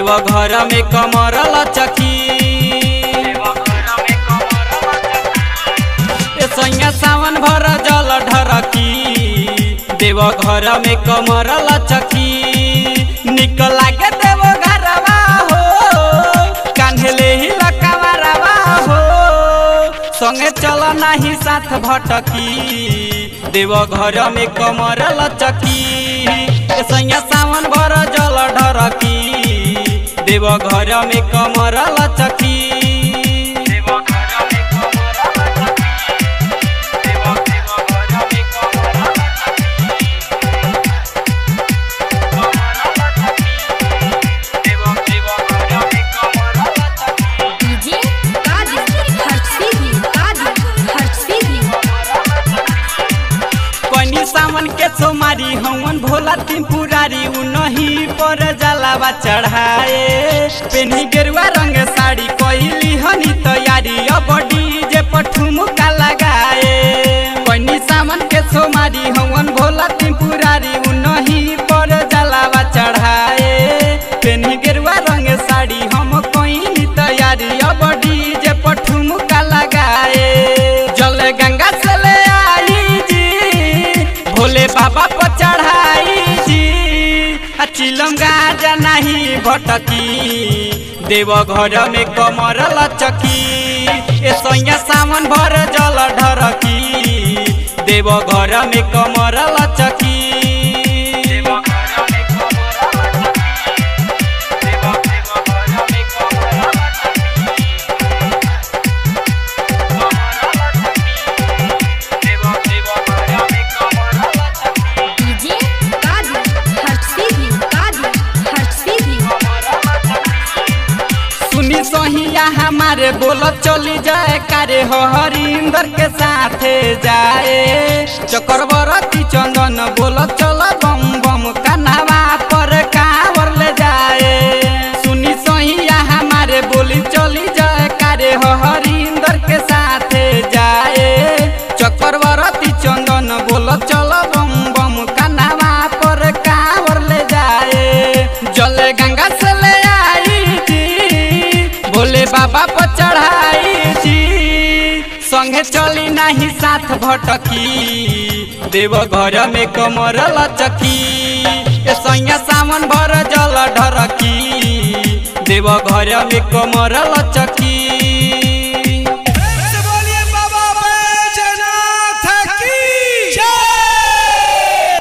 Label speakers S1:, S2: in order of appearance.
S1: देव घर में कमर लचकी ए सैया सावन भर जल ढरकी देव घर में कमर लचकी निक लागे देव घरवा हो कान्हले ही लकावरवा हो संगे चल नाही साथ भटकी देव घर में कमर लचकी ए सैया सावन भर जल ढरकी देव घर में कमर लचकी
S2: डीजे काजी हर्षी भी काजी हर्षी भी
S1: कनी सावन के सोमारी हवन भोला तीन पुरारी उनही पर जलावा चढ़ाए पेनी गेरुआ रंग साड़ी कोइली हनी तैयारी अब डीजे पर ठुमका लगाए कनी सावन के सोमारी हवन भोला तीन पुरारी उनही पर जलावा चढ़ाए पेनी गेरुआ रंग साड़ी हम कोइली तैयारी अब डीजे पर ठुमका लगाए जल गंगा से ले आई जी भोले बाबा पर चढ़ाई जी आ चिलम गाजा नहीं भटकी देव घर में कमर लचकी ए सैया सावन भर जल ढरकी देव घर में कमर लचकी
S2: डीजे काजी हर्षी भी काजी हर्षी भी
S1: सुनी सोहिया हमारे बोल चली जाए कारे हो हरिंदर के साथे जाए चक्रवर्ती चंदन बोल चल बम बम कनावा पर कांवर ले जाए सुनी सोहिया हमारे बोली चली जाए कारे हो हरिंदर के साथे जाए चक्रवर्ती चंदन बोल चल बम बम कनावा पर कांवर ले जाए जल गंगा से ले आई जी भोले बाबा पर चढ़ाई जी संगे चली नहीं साथ भटकी देव घर में कमर लचकी ए सैया सावन भर जल ढरकी देव घर में कमर लचकी